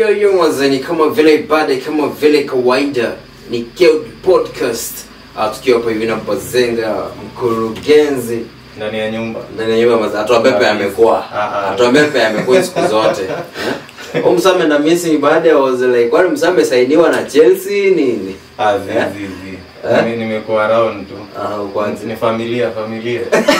yo yo wazani kama vile ibada kama vile kawaida ni Keld podcast Ah, tukiwa hapa hivi na Bazenga mkurugenzi ndani ya nyumba ndani ya nyumba maza atoa pepe amekuwa Ah, ah. atoa pepe amekuwa siku zote eh? Huyu msame na missing baada ya wazela kwani msame sainiwa na Chelsea nini Ah, zi, Eh? zi, zi. Eh? Nime- nimekuwa around tu ah kwanza ni familia familia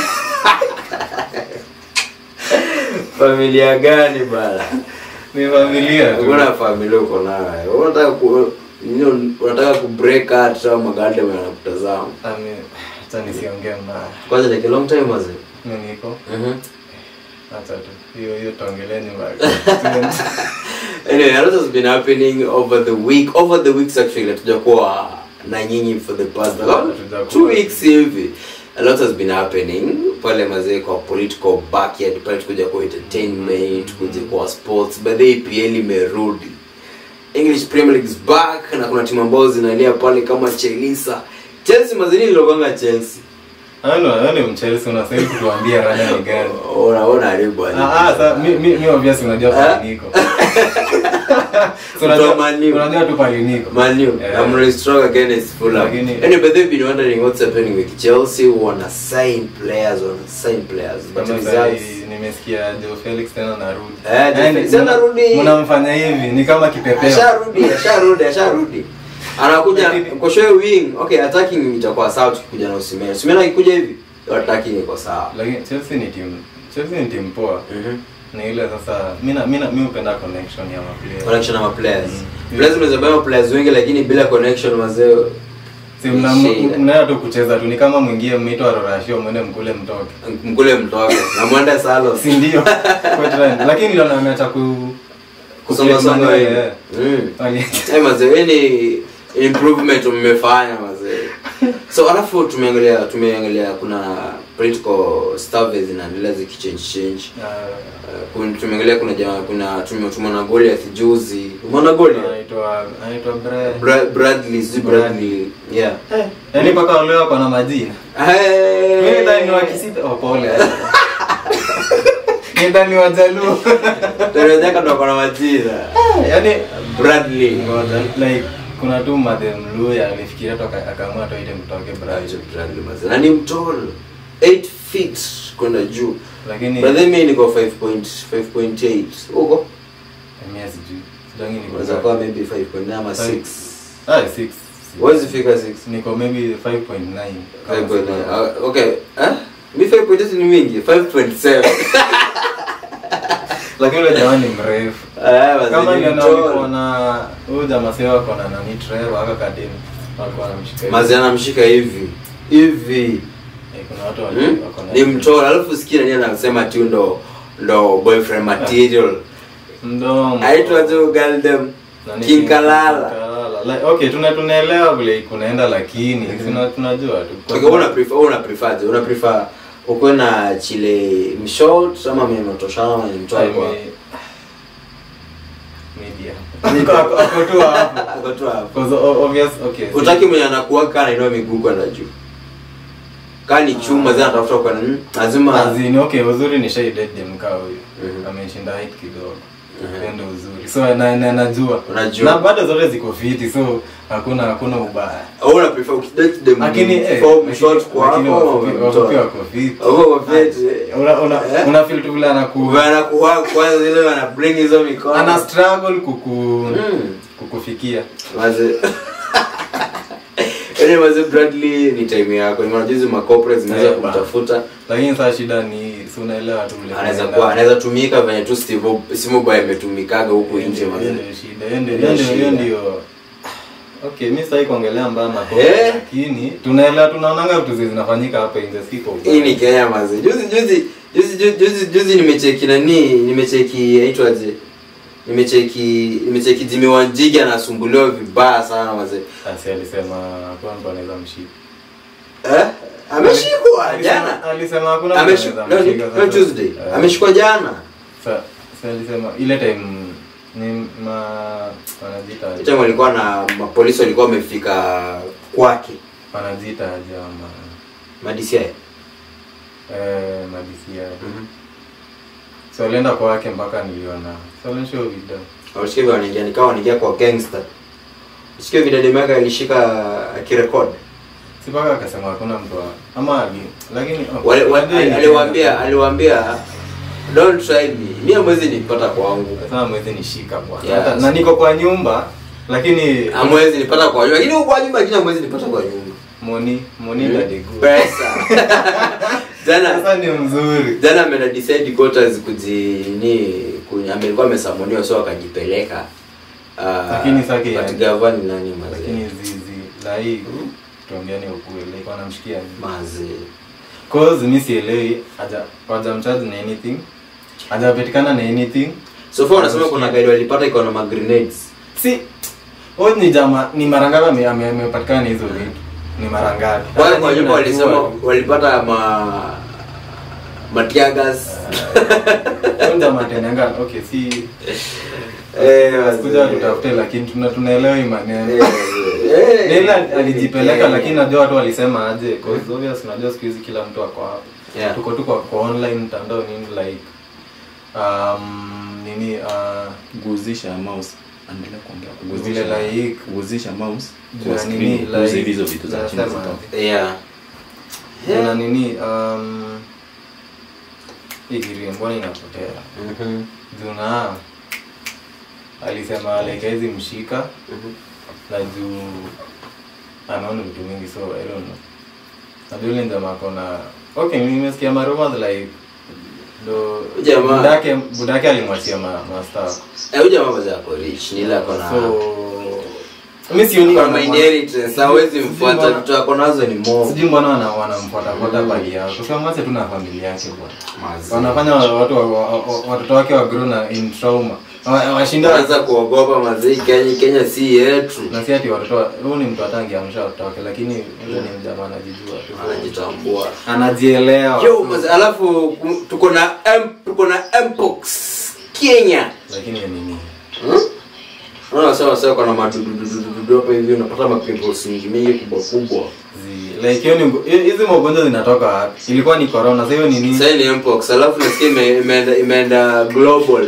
familia gani bana ni familia tu Hakuna familia uko nayo. Unataka ku nini unataka ku break out au maganda yanakutazama. Ame- hata nisiongee mbaya Kwanza like a long time was it? mi niko Mhm. hata tu hiyo hiyo tuongeleni mbaya Anyway, a lot has been happening over the week. Over the weeks actually hatujakuwa na nyinyi for the past Hatujakuwa. two weeks hivi. A lot has been happening pale mazee kwa political backyard pale tukuja kwa entertainment kuja kwa sports but the EPL imerudi English Premier League is back na kuna timu ambazo zinalia pale kama Chelsea Chelsea mazini liloganga Chelsea ni mchelsi unastahili kutuambia rada ni gani unaona haribu Ah, ah, sa- mi- mi mi obvious unajua Eh? pali niko So, unajua- Kutoa Man U. unajua tu pali niko Man U, Eh. I'm really strong against Fulham. Lakini- Anyway, but they've been wondering what's happening with Chelsea. Wanna sign players, wanna sign players, but Kama results. sahi nimesikia Joe Felix tena narudi. Eh, Joe Yaani, Felix anarudi. mna- Mnamfanya hivi ni kama kipepeo. Asharudi, asharudi, asharudi. Anakuja Lakini- kwa show wing. Okay, attacking itakuwa sawa tukikuja na Osimhen. Osimhen akikuja hivi, attacking iko sawa. Lakini Chelsea ni timu Chelsea ni timu poa. Mhm. Ni ile sasa mimi na- mimi na- mimi hupenda connection ya maplayers. Connection na players. Mm. Players unaweza bema players wengi lakini bila connection mazee. Si mna Shida. mnaenda tu kucheza tu ni kama mwingie mmeitwa Rorashio mwende mkule mtoke. Mkule mtoke na mwende salo. Si ndio? Kwa trend. Lakini ndio ameacha ku Kusonga songa Eh, hivi. eh. Mm. Wali- Eh, mazee ni improvement mmefanya mazee so alafu tumeangalia tumeangalia kuna political stuff zinaendelea zikichange change Ah, Uh, kun- tumeangalia kuna jamaa kuna tume- tumeona Goliath juzi umeona Goliath anaitwa anaitwa Bre. Bra- Bradley si Bradley yeah Yaani mpaka wale wako na majina. Hey! Mimi ndani wa Kisii oh pole. Mimi ndani wa Jaluo. Terezeka ndo kuna majina Yaani Bradley ngoja like kuna tu madhe mluya alifikiria toka akaamua toite mtoke Brazil. Bradley mazee na ni mtoro 8 feet kwenda juu Lakini but then mimi niko 5.5.8 huko mimi sijui. Sidangi niko. unaweza kuwa maybe 5.9 ama 6 Ah 6. Huwezi fika 6 Niko maybe 5.9. kama 5.9 sina- Ah, okay eh mi 5.8 ni mingi 5.7 Lakini yule jamaa ni mrefu. Ah, mazee, Kama ni ile mtoro. alikuwa na huyu jamaa sasa wako na nani Trevor aka kadeni. Walikuwa wanamshika. hivi. mazee anamshika hivi hivi Eh, Kuna watu hmm? wali- wako na ni mtoro alafu sikia nani anasema tu ndo ndo boyfriend material mdomo. aitwa tu galdem Nani King Kalala Kalala. Like, okay, tuna tunaelewa vile kunaenda lakini tuna tunajua tu. Kwa okay una prefer una prefer je? una prefer ukuwe na chile mshort ama mtoshana ama ni mtoa I kwa mean, media. Ako- ako tu hapo. Ako tu hapo. Because o- obvious, okay. utaki mwenye anakuwa kana inaua miguu kwenda juu kaa ni chuma zina tafuta kwa nini lazima Azini, okay, uzuri ni shade dem kaa huyu. Mhm. Ameshinda height kidogo. Mhm. Hiyo ndio uzuri. So na, na najua. Unajua. Na bado zote ziko fiti so hakuna hakuna ubaya. au una prefer ukidate dem Lakini eh, form lakini- short kwa lakini hapo wafupi- wafupi wako fiti. au kwa fete Una una Eh? una feel tu vile anaku wana kuwa kwanza ile wana bring hizo mikono ana struggle kuku Mm. kukufikia. Maze. Yaani maze Bradley ni time yako. Ni maana hizo ma corporate zinaweza Eh, ba. kumtafuta. Lakini sasa shida ni si unaelewa tu vile. Anaweza kunaenda. kuwa anaweza tumika venye tu Steve Simo Boy ametumikaga huku Hiyo nje ndio- hiyo maze. ndio shida. Hiyo ndio- Ndio hiyo ndio- hiyo shida. ndio Okay, mimi sasa kuongelea mbaya makosa Eh? lakini tunaelewa tunaonanga vitu zi- zinafanyika hapa nje siko. Hii ni Kenya maze. Juzi juzi juzi juzi juzi, juzi nimecheki nani nimecheki aitwaje? Nimecheki nimecheki Jimmy Wanjigi anasumbuliwa vibaya sana maze. Asi alisema hakuna mtu anaweza mshika. Eh? Ameshikwa Alisema- jana. Alisema hakuna mtu Ameshikwa anaweza leo mshika. ni- leo sasa- Tuesday. Eh, Ameshikwa jana. Sa sa alisema ile time ni ma wanajiita aje? Time walikuwa na mapolisi walikuwa wamefika kwake. wanajiita aje ama Madisia. eh madisia. So alienda kwake mpaka niliona. So alionyesha hiyo video. Wasikia vile wanaingia ni kama wanaingia kwa gangster. Sikia vile Demeka alishika akirekod. si mpaka akasema hakuna mtu wa- ama ali lakini oh, Wale- wale- unajua ni- aliwaambia aliwaambia don't try me. Mimi hamwezi nipata kwangu. Sasa mwezi nishika bwana. Yeah. Hata- Na niko kwa nyumba lakini Hamwezi nipata kwa nyumba. Lakini huko kwa nyumba lakini hamwezi nipata kwa nyumba. moni moni dadigu. Pesa. Jana Sasa ni mzuri. jana ameenda decide quarters kujini kunya amelikuwa amesamoniwa so akajipeleka. Ah, Lakini sasa but ya- gavana ni nani mazee? Lakini zizi la hii tuambiane ukweli like wanamshikia nini? Mazee. Cause mimi sielewi haja hawajamcharge na anything. Hajapatikana na anything. So far unasema kuna gari walipata iko na ma grenades. Si huyu ni jama ni mara ngapi ame- ame- amepatikana na hizo vitu? Ni mara ngapi? Wale Hata kwa nyinyi nyumba mnajua. walisema walipata ma matiagas. Huyu jamaa tenanga okay si Eh, kuja tutafute lakini tuna tunaelewa hii maneno. Eh, Nila alijipeleka eh, lakini najua watu walisema aje cause obvious unajua siku hizi kila mtu ako hapo. Yeah. Tuko tu kwa, kwa online mtandao nini like um, nini uh, guzisha mouse endelea kuongea vile Guzisha- like guzisha mouse juu ya kwa nini screen kuuze like hizo vitu za chini nasema, zitoke Yeah. juu na nini um, hii kitu mbona inapotea Mhm. juu na alisema like hawezi mshika Mhm. na juu anaona vitu mingi so I don't know. Najua yule jamaa kona okay, nimesikia marumors like ndo Jamaa. budake budake alimwachia ma, master Eh, huyu jamaa mazee ako rich, ni ile ako na so mimi sioni Kwa wana- my inheritance, hawezi sijui mfuata mbona- vitu ako nazo ni mo. sijui mbona wana- wanamfuata fuata bali yao kwa sababu mwache tu na familia yake bwana Mazee. wanafanya watu wa- wa- wa- watoto wake wa grow na in trauma Wa- washinda Wanaanza kuogopa mazee Kenya Kenya si yetu. na si ati watoto wa- huyu ni mtu atangeamsha watoto wake lakini yule ni mjamaa anajijua tu Anajitambua. anajielewa Yo, mazee, alafu ku- tuko na M, tuko na Mpox Kenya. lakini ni nini Hmm? Unaona sawa sawa kuna madududududu hapa hivi unapata ma pimples mingi mingi kubwa kubwa. Zi- like hiyo ni ugo- hi- hizi magonjwa zinatoka wapi ilikuwa ni corona sasa hiyo ni nini Sasa ni Mpox, alafu nasikia ime- imeenda imeenda global.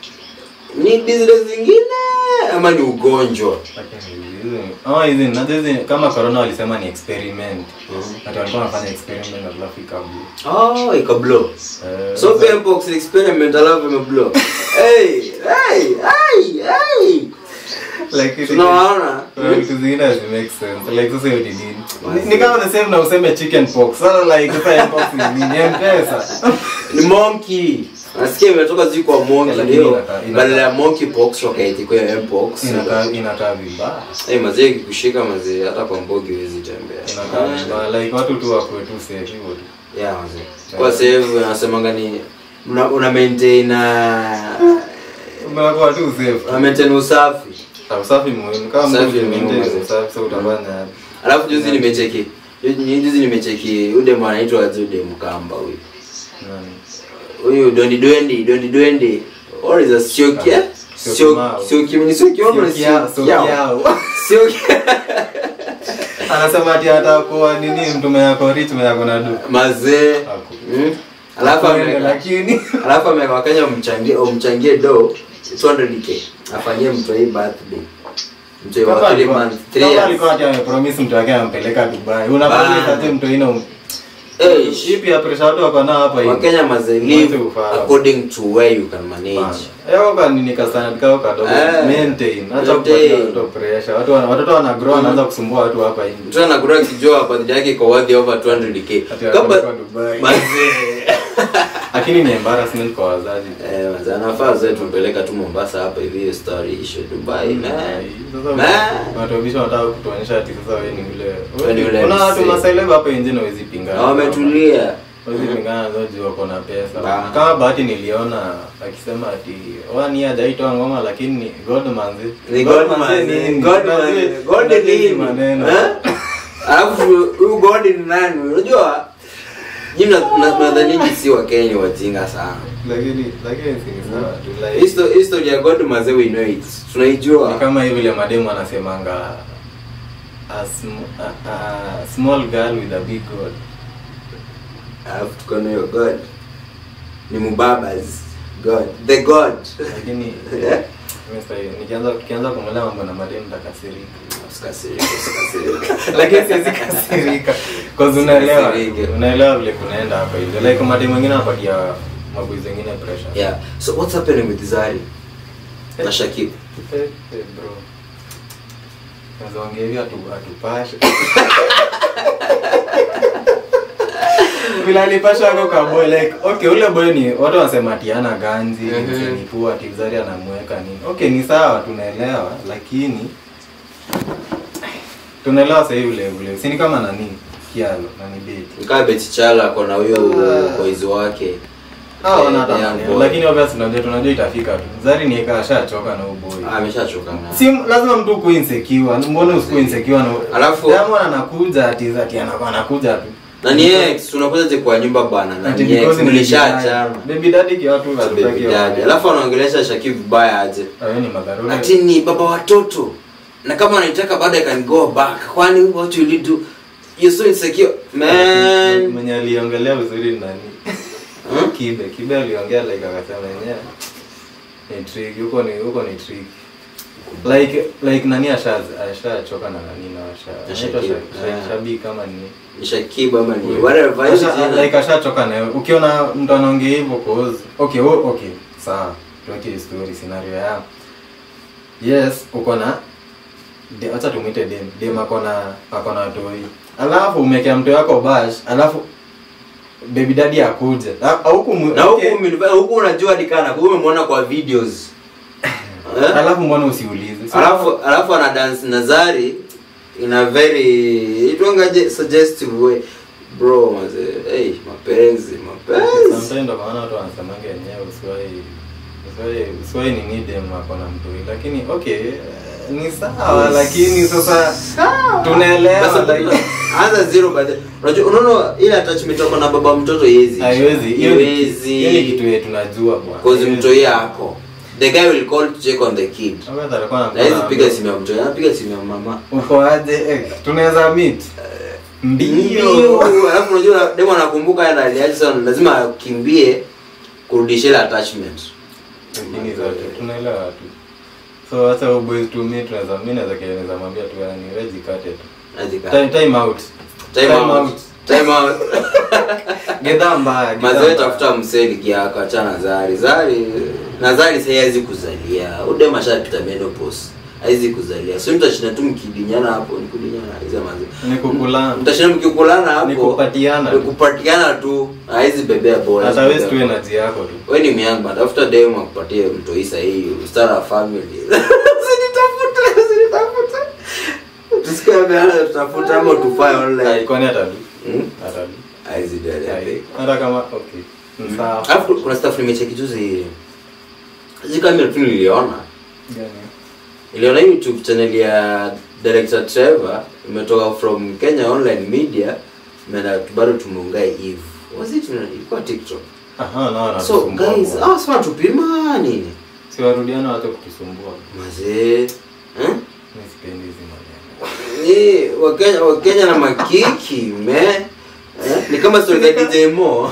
Ni disease zingine ama ni ugonjwa? Lakini hizi oh hizi najua hizi kama corona walisema ni experiment ati walikuwa wanafanya experiment alafu ikablu Oh, ikablow. Eh, So sasa- pia Mpox experiment alafu imeblow. Hey, hey, hey, hey. like hizi- Tunawaona. kuna vitu zingine hazi make sense like sasa hiyo ni nini Ni- ni kama the same na useme chicken pox sasa like sasa mpox ni nini mpesa Ni monkey. Nasikia imetoka zi kwa monkey Lakini leo. inakaa- inakaa- Badala ya monkey pox wakaiti kwa mpox. inakaa inakaa vibaya Eh, mazee ikikushika mazee hata kwa mbogi huwezi tembea. inakaa vibaya like watu tu wakwe tu safe hivyo tu Yeah, mazee. Kwa save nasemanga ni una, una maintain uh, umewakuwa tu safe una maintain usafi. Ah, usafi muhimu kama Usafi mtu ni muhimu, maintain mazee. usafi sasa utafanya aje? Alafu juzi nimecheki. ju- Juzi nimecheki yule demu anaitwa Azude Mkamba huyu. Nani? Huyu Dondi Dwendi, Dondi Dwendi. Or is a Siokia? Sio Sio Kimau. sio Kim ni sio Kim ni Sio kiao, sio sio Kiao. kiao. Sio anasema ati atakuwa nini mtume yako rich mtume yako na du mazee. Haku. Mm. Alafu Akwende, ameweka lakini alafu ameweka Wakenya mchangie umchangie do 200k afanyie mtu hii birthday. Mtu wa Kama 3 alikuwa- months, 3 kama years. alikuwa ati amepromise mtu wake ampeleka Dubai unapata Bana. ati mtu ina Eh, ipi ya pressure watu wako nao hapa hivi Wakenya must live Watu ufaa. according to where you can manage. Ewa kwa nini kasana kao kadogo Eh, maintain acha maintain. kupatia watoto pressure watu wana- watoto wana grow wanaanza kusumbua watu hapa nje Mtu anakura kijua birthday yake kwa worth over 200k. Ati Kama anapelekwa Dubai. mazee. lakini ni embarrassment kwa wazazi Eh, mazee anafaa zote tumpeleka tu Mombasa hapa hivi hiyo story ishe Dubai. Man. Sasa Man. watu wabisha wanataka kutuonyesha ati sasa wewe ni Wewe ni yule yule kuna watu mzee. maseleba hapa nje na wezi pingana Na wametulia. wezi pingana na zote wako na pesa Bana. kama bahati niliona akisema ati wani hajaitoa ngoma lakini God manzi Ni God man. nini? God Unajua- man. God unajua ni hizi nini? maneno Eh? Alafu huyu God ni nani? Unajua nyinyi mna- mna- mnadhani si wa Kenya wajinga sana. lakini lakini si ni sawa tu like Histo- History ya God mazee we know it. ni Tunaijua. kama hivi vile mademu anasemanga a, sm- a, a small girl with a big God Alafu tuko na hiyo God. Ni mubabas. God. The God. lakini Eh? Mimi sasa hivi, nikianza tukianza kuongelea mambo na madeni nitakasirika Usikasirike, usikasirike. lakini siwezi kasirika cause unaelewa Usikasirike. unaelewa vile kunaenda hapa hivyo like madeni mwingine anapatia maboys wengine pressure yeah so what's happening with Zari na Shakib Eh, eh, bro Naweza ongea hivi atu- atupashe vile alipasha ako kwa boy like okay ule boy ni watu wanasema ati ana ganzi Mhm. ni pua ati Zari anamweka nini okay ni sawa tunaelewa lakini tunaelewa sasa hivi vile vile si ni kama nani kialo nani beti nikaa Beti Chala kona huyo Ah. boys wake Ah, Eh, wanatamani. yeah, boy. lakini obviously tunajua tunajua itafika tu Zari ni eka ashachoka na uboy Ah, ameshachoka na si lazima mtu ukuwe insecure mbona usikuwe insecure na Alafu- Diamond anakuja ati ati anakuwa anakuja tu na ni ex tunakuja je kwa nyumba bwana na Ati ni ex because ni mlishaachana baby daddy ki watu Baby hatutaki daddy. alafu anaongelesha Shakib vibaya aje ayo ni madharura ati ni baba watoto na kama anaitaka baada I can go back kwani what will you do you're so insecure man mwenye aliongelea vizuri ni nani Hmm? kibe kibe aliongea like akasema yenyewe ni trick huko ni huko ni trick like like nani asha ashachoka na nani na asha Na anaitwa Shakib, Sha- yeah. Sha- shabi kama ni ni Shakib ama ni whatever hiyo Asha- jina. like ashachoka nayo ukiona mtu anaongea hivyo cause okay oh, okay sawa tuweke story scenario ya yes uko na de- acha tumwite dem dem ako na ako na toi alafu umekea mtu wako bash alafu baby daddy akuje A- au kumu- na huku okay. umenifa- huku unajua dikana huku umemwona kwa videos Eh? alafu mbona usiulize So- alafu alafu ana dance na Zari in a very itwangaje suggestive way bro maze hey mapenzi mapenzi sometimes ndo maana watu wanasemanga yenyewe usiwahi usiwahi usiwahi ni need dem ako na mtu lakini okay eh, ni sawa lakini sasa tunaelewa Basi, like anza zero by the unajua unaona ile attachment yako na baba mtoto yezi haiwezi hiyo ni- Haiwezi. hiyo ni kitu yetu tunajua bwana cause Haiwezi. mtoi yako the guy will call to check on the kid Hawezi alikuwa na anakuwa hizi na- piga simu ya mtoi anapiga simu ya mama uko aje eh, tunaweza meet Ndio. ndio alafu unajua demo anakumbuka yeye aliaje sana lazima akimbie kurudisha ile attachment lakini zote tunaelewa tu so hata huyo boys to me tunaweza mimi naweza kile naweza mwambia tu yani wewe jikate tu Azika. time, time out time out time out gedha mbaya gedha mazoe mbaya. tafuta mseli kiako achana zari zari na zari sasa haiwezi kuzalia ude mashapita menopause haiwezi kuzalia so mtashinda tu mkidinyana hapo ni kudinyana hizo mazi ni kukulana mtashinda mkikulana hapo Ni kupatiana. ni kupatiana tu haiwezi bebea bora hata wewe tu energy yako tu wewe ni myanga tafuta demu akupatie mtoi sahihi ustara wa family usinitafute usinitafute tusikie ameanza tutafuta ama tufae Ai, online kwani atadu Hmm? atadu haiwezi do Ai, anything hata kama okay Ni sawa alafu kuna staff nimecheki juzi hizi kamera tu niliona Gani? iliona youtube channel ya director trevor imetoka from kenya online media imeenda bado tumeungae eve was it ilikuwa tiktok aha no no so guys ah sasa tupima nini si warudiana wacha kutusumbua mazee eh? mimi sipendi hizi maneno ni wakenya wakenya na makiki me eh? ni kama story za DJ Mo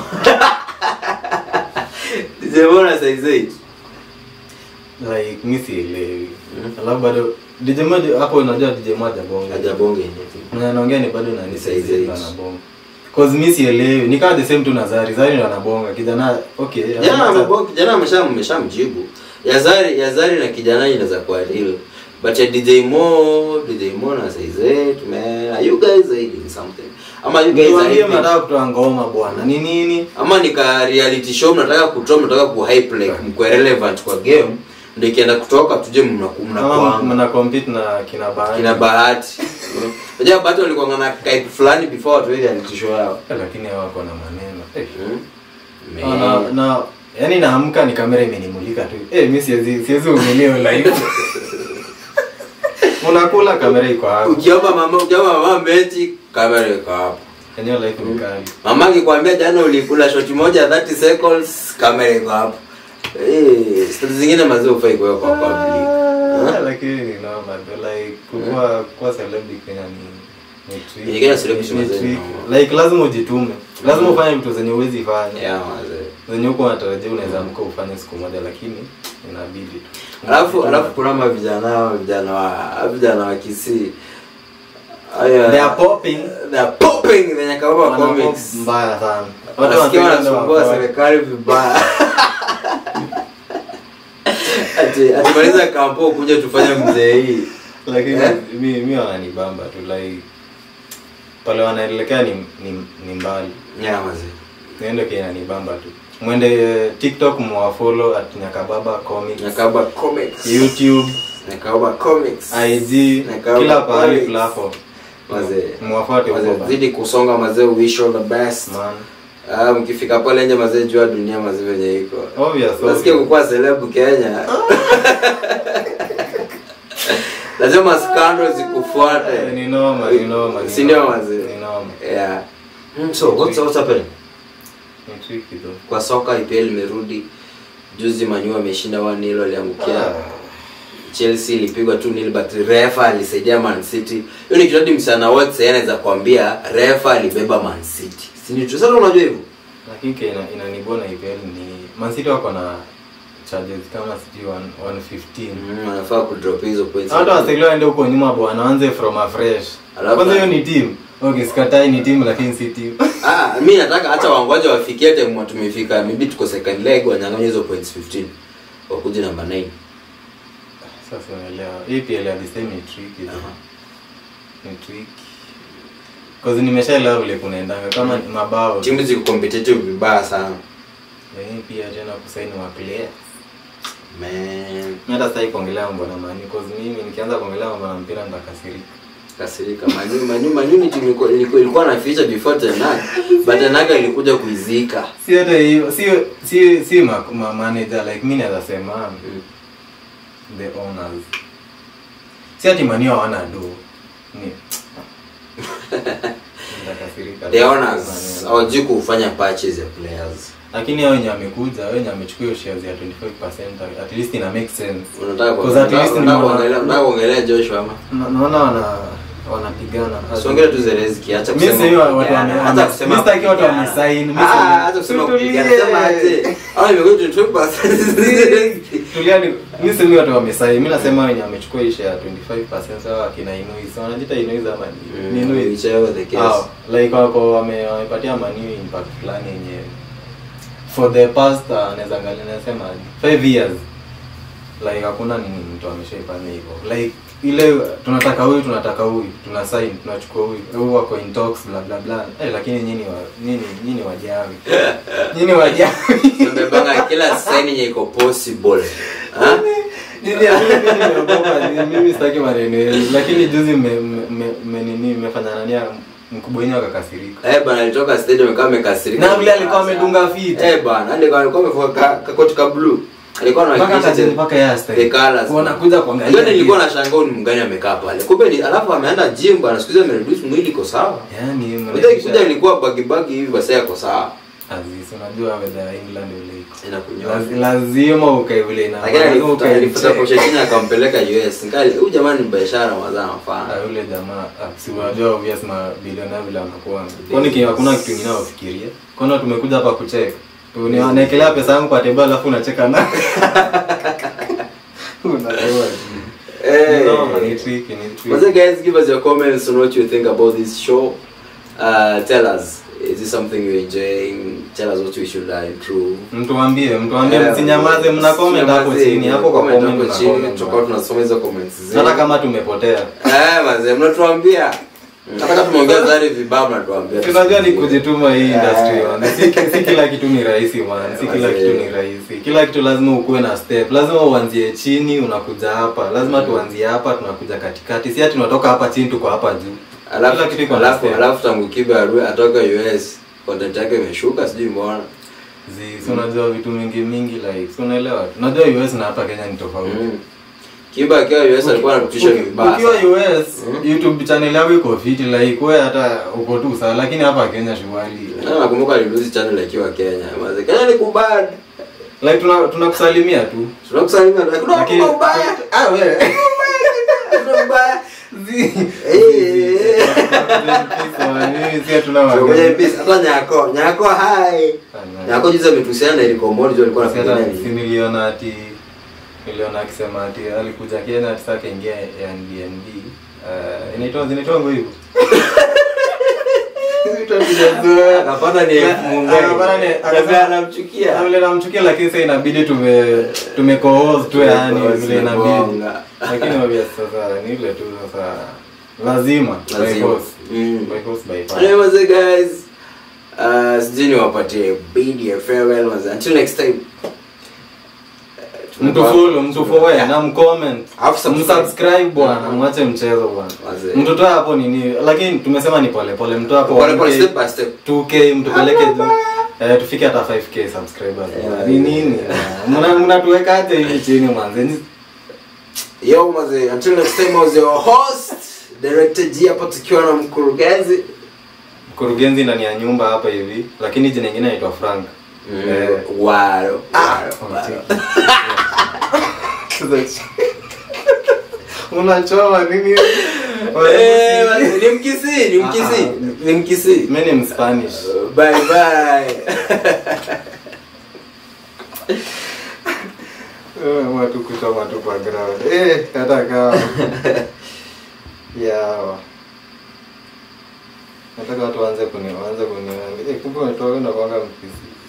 DJ Mo na size 8 like mi sielewi Mm. alafu bado DJ moja hapo unajua DJ moja bonga hajabonge anything mwenye anaongea ni bado nani Ni size size eight. anabonga cause mi sielewi ni kama the same tu na Zari Zari ndo anabonga kijana okay jana anamata- amebonga kijana amesha ameshamjibu Yazari Yazari na kijana inaweza kuwa real but ya DJ Mo DJ Mo na size 8 man are you guys hiding something ama you guys are Niwaambie hiding mnataka kutoa ngoma bwana ni nini ama nika reality show mnataka kutoa mnataka ku hype like mko relevant kwa game ndio ikienda kutoka tuje mnaku- kama mnakuanga mna compete na kina bahati kina bahati unajua bahati walikuwa na type fulani before watu reality show yao Eh, lakini hao wako na maneno eh. Hmm? Ah, na, Man. na yani naamka ni kamera imenimulika tu eh mi siwezi siwezi umeleo live unakula kamera iko hapo ukiomba mama ukiomba mama mechi kamera iko hapo eneo live ni kali mama akikwambia jana ulikula shoti moja 30 seconds kamera iko hapo eh stori zingine mazee ufai kuwekwa kwa public Ah, Huh? lakini ni normal though, like kukuwa kuwa celebrity Kenya ni ni trick. Kenya celebrity Ni mazee ni trick. normal. like lazima ujitume lazima ufanye vitu zenye uwezi fanya yeah mazee zenye huko unatarajia unaweza amka ufanye siku moja lakini inabidi tu alafu alafu kuna ma vijana vijana wa vijana wa Kisii Aya, They are popping. they are popping venye kama Wana pop comics mbaya sana Watu Wasikia wanapenda wanasumbua wafanye. serikali vibaya ati atimaliza kampo kuja tufanye mzee hii lakini Eh? mi mi wananibamba tu like pale wanaelekea ni, ni, ni mbali yeah mazee niendo kinanibamba tu mwende tiktok mwafolo at nyakababa comics nakaba comics youtube nakaba comics ig Nyakababa kila pahali comics. platform mazee mwafuate huko mazee bana. zidi kusonga mazee wish all the best Man. Ah, mkifika pale nje mazee jua dunia mazee venye iko Obvious, nasikia obvious. kukuwa selebu kenya lazima skando Eh, zikufuate ni noma ni noma ni Si ndio noma, mazee? ni noma yeah Mm, so what's, what's happening ni tricky though kwa soka IPL imerudi juzi Manu ameshinda 1-0 aliangukia Chelsea ilipigwa 2-0 but refa alisaidia Man City. Hiyo ni kiradi msana wote sasa anaweza kuambia refa alibeba Man City. Si ni tu sasa unajua hivyo? lakini ke ina- inanibona IPL ni Man City wako na charges kama sijui 115 Mm, anafaa ku drop hizo points. hata wasailia waende huko nyuma bwana waanze from afresh Alafu- kwanza hiyo ni team okay sikatai ni team lakini si team Ah, mimi nataka hata wangoja wafikie time tumefika. Maybe tuko second leg wanyang'anye hizo points 15. Wakuje namba 9. sasa unaelewa EPL at the same ni tricky Aha. ni tricky cause nimeshaelewa vile kunaendanga kama ni mabao Timu ziko competitive vibaya sana. lakini pia tena kusaini wa player Man, mimi hata sitaki kuongelea mambo na mani cause mimi nikianza kuongelea mambo na mpira nitakasirika kasirika Manu Manu Manu ni timu ilikuwa- ilikuwa ilikuwa na feature before Tenaga. But Tenaga ilikuja kuizika. si hata hiyo si si si ma, ma manager like mimi naweza sema Mm. the owners si ati mani hawana do ni Nitakasirika. The owners Mani- hawajui kufanya patches ya players. lakini hao wenye amekuja wenye amechukua hiyo shares ya 25% at least ina make sense Unataka Because at least unataka nimeona- kuongelea unataka kuongelea Joshua ama? Na- naona wana wanapigana Usiongele tu Zelensky, acha Mimi kusema. sio watu kupigana, wame- acha kusema. mimi sitaki watu kupigana. wamesign, mimi Ah, sio- acha kusema Tutulie. kupigana, sema aje. Hao imekuwa 25%. tuliani mi semi watu wamesai mi nasema wenye amechukua hii share ya 25% sawa akina Inuis wanajita Inuis ama ni- ni Inuis Whichever the case. Hao, like wako wame- wamepatia maniu impact fulani yenye for the past uh, naweza angalia nasema 5 years like hakuna nini mtu ameshaifanya hivyo like ile tunataka huyu tunataka huyu tuna sign tunachukua huyu huyu wako in talks bla bla bla eh, lakini nyinyi wa nyinyi nyinyi wajawi nyinyi wajawi Tumebanga kila sign yenye iko possible. Ha? Nyinyi hatuna mimi nimeogopa nyinyi, mimi sitaki maneno yenu lakini juzi mme mme- mme- mme nini mmefanya nani mkubwa wenyewe akakasirika Eh bana alitoka stadium kama amekasirika. Na vile alikuwa amedunga fit. Eh bana, hadi alikuwa alikuwa amevua ka- kakoti ka blue. Alikuwa mpaka anahakikisha tajiri the- mpaka ya style the colors. wanakuja kuangalia Ndio nilikuwa na shangaa ni mgani amekaa pale. Kumbe ni alafu ameenda gym bana, siku hizi amereduce mwili iko sawa. yani Unajua ikikuja ilikuwa bagi bagi hivi basi yako sawa. Aziz unajua weather ya England vile iko Inakunyoa. Laz- lazima ukae vile ina Lakini lazima alifuta ukae alifuta check. Pochettino akampeleka US. Ngali huyu jamani ni biashara mazao Ah, anafanya. yule jamaa ah, si unajua obvious mabilionea vile anakuwa kwani ki- hakuna kitu kingine wafikiria kwani tumekuja hapa kucheka Uni- anaekelea pesa yangu kwa table alafu unacheka na unaelewa Eh. no ni tricky ni What's tricky up, guys? Give us your comments on what you think about this show. Uh, tell us, is this something you're enjoying? Tell us what we should uh, improve. mtuambie mtuambie Eh, msinyamaze mna comment hapo msinyamaze, chini hapo kwa comment comment hapo mna chini, comment tutakuwa tunasoma hizo comments zenu. hata kama tumepotea Eh, mazee, mnatuambia. Hata kama tumeongea zari vibaya mnatuambia. tunajua ni kujituma hii industry Eh. man. si, si kila kitu ni rahisi man si kila Mazee. kitu ni rahisi kila kitu lazima ukuwe na step lazima uanzie chini unakuja hapa lazima tuanzie hapa tunakuja katikati si ati tunatoka hapa chini tuko hapa juu Alafu kila kitu iko na alafu step. alafu tangu Kibe arue atoka US, content yake imeshuka sijui mbona. Zi- si unajua vitu mingi mingi like si unaelewa tu. unajua US na hapa Kenya ni tofauti Mm. Kibe akiwa US alikuwa anakutisha Uki- vibaya. ukiwa sana. US Mm. YouTube channel yako iko fit like wewe hata uko tu sawa lakini hapa Kenya shughuli Na nakumbuka aliluzi channel akiwa Kenya. Mazee, Kenya ni kubad. like tuna tunakusalimia tu Tunakusalimia, kuna Lakini- kuna ubaya. ah wewe Kuna ubaya. Zi- Eh. Mimi si hatuna Ngoja magari. nipise. hata nyako nyako hai nyako juzi ametusiana na Eric Omondi alikuwa Si hata anafanya si nini niliona ati niliona akisema ati alikuja Kenya ati sasa akaingia Airbnb. Uh, inaitwa zinaitwa ngo hivyo. Vitu hatujazoea. akapata ni Na- Mungai akapata ni- Akasema akasema- anamchukia vile namchukia lakini sasa inabidi tume tumekohozi tu yani vile inabidi Tumegonga. lakini obvious sasa ni ile tu sasa lazima by Lazima. force Mm. by force by Anyway, fire mazee guys uh, sijui niwapatie bid ya farewell mazee until next time Uh, mtu follow mtu follow na mcomment Alafu subscribe. msubscribe bwana Mhm. mwache mchezo bwana Mazee. mtoto hapo nini lakini tumesema ni pole pole mtoto hapo Pole pole, 1K, step by step 2k mtupeleke juu eh, tufike hata 5k subscribers Yeah. ni nini mna mnatuwekaje hivi chini mwanzo yo mazee until next time I was your host director G hapa tukiwa na mkurugenzi mkurugenzi ndani ya nyumba hapa hivi lakini jina ingine naitwa frank Eh, waro Ah, waro unachoma nini Eh, mazee, ni mkisi ni mkisi Ah, ni mkisi mi ni mspanish bye bye Eh, watu kuchoma tu kwa ground eh hata kama yawa nataka watu waanze kuni waanze kuni eh kumbe umetoka na kwanga mkisi